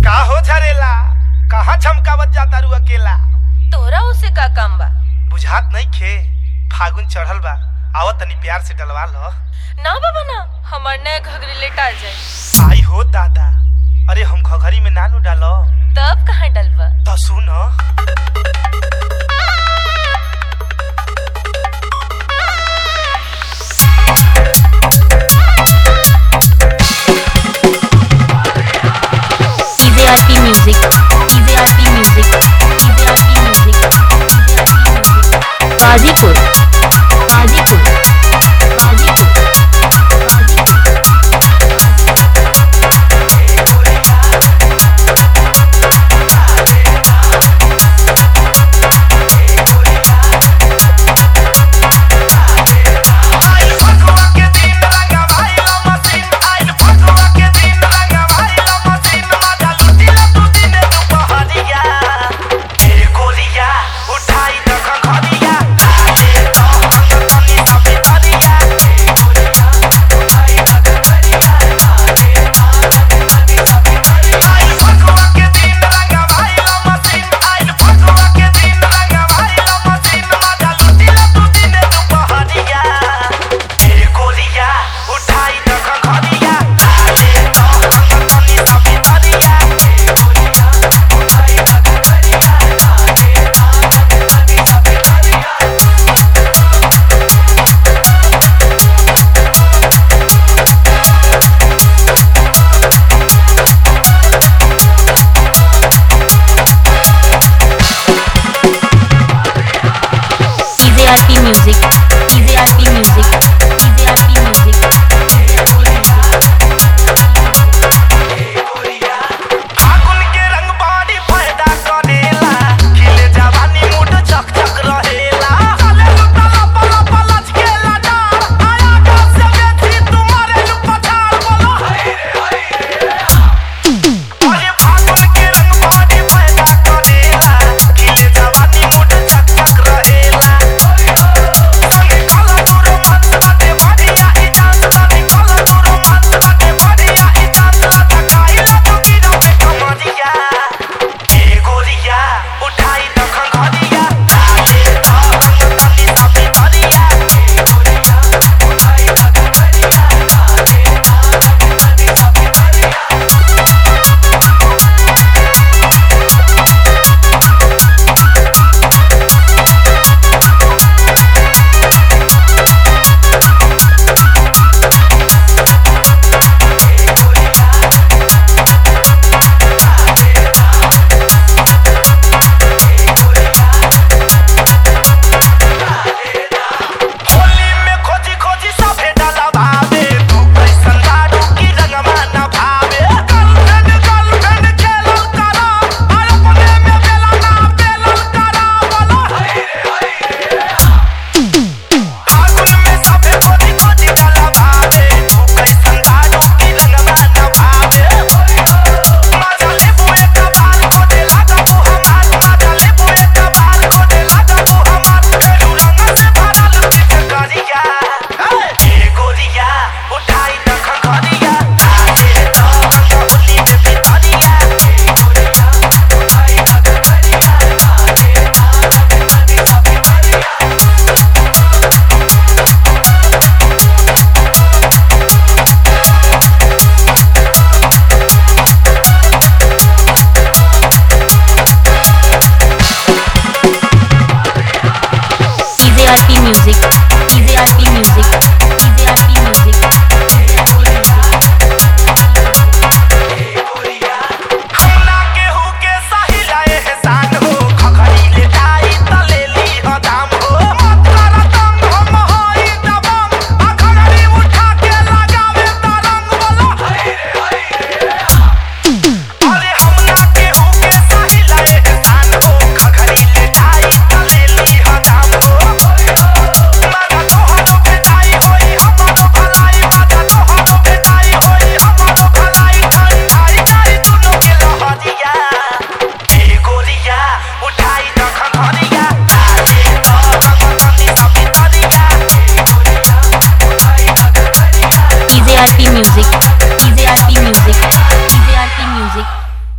का हो झरेला कहाँ झमकावत जाता रू अकेला तोहरा उसे का काम बा बुझात नहीं खे फागुन चढ़ल बा आवत तनी प्यार से डलवा लो ना बाबा ना हमार नया घघरी लेटा जाए आई हो दादा अरे हम घघरी में नानू डालो तब कहाँ डलवा तो सुन TVRP Music, TVRP Music, TVRP Music, TVRP Music. Ghazipur Ghazipur Ghazipur Ghazipur उठाई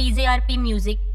डीजे आरपी म्यूजिक